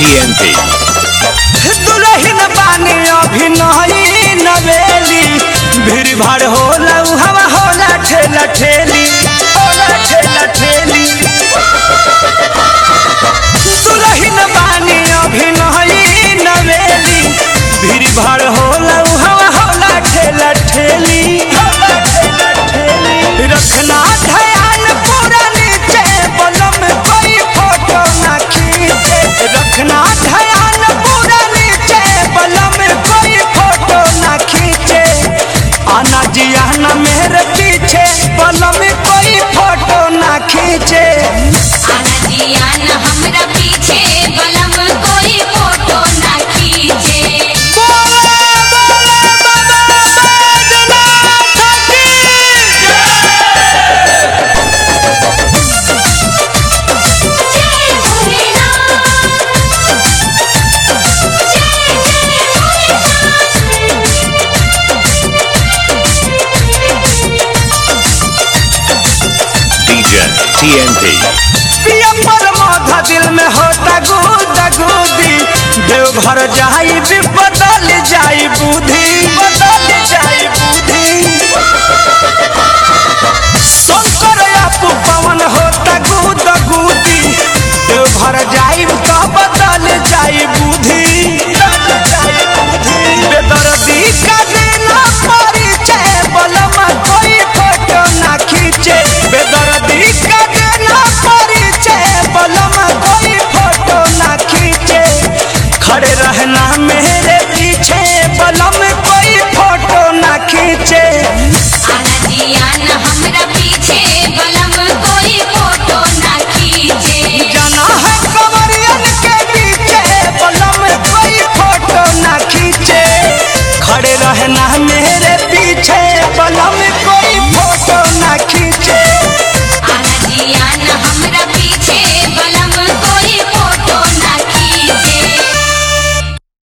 TNT. दुलहिन बानी अभिनयी नवेली भीड़ भाड़ होला उ हवा होला ठेला ठेली होला ठेला ठेली दुलहिन बानी अभिनयी नवेली भीड़ भाड़ होला उ हवा होला ठेला ठेली होला ठेला ठेली रखना ध्यान पूरा नीचे बलम कोई फोटो ना खींचे रखना ध्यान पूरा नीचे बलम कोई फोटो ना खींचे आना जिया ना मेरे पीछे बलम कोई फोटो ना खींचे आना जिया न हमरा पीछे बलम कोई फोटो ना खींचे बोले बोले बाबा बैजनाथ की जय भोलेनाथ जय जय DJ TNT. पिया पर माथा दिल में होता गुदा गुदी देवघर जाई भी बदल जाई बुद्धि बदल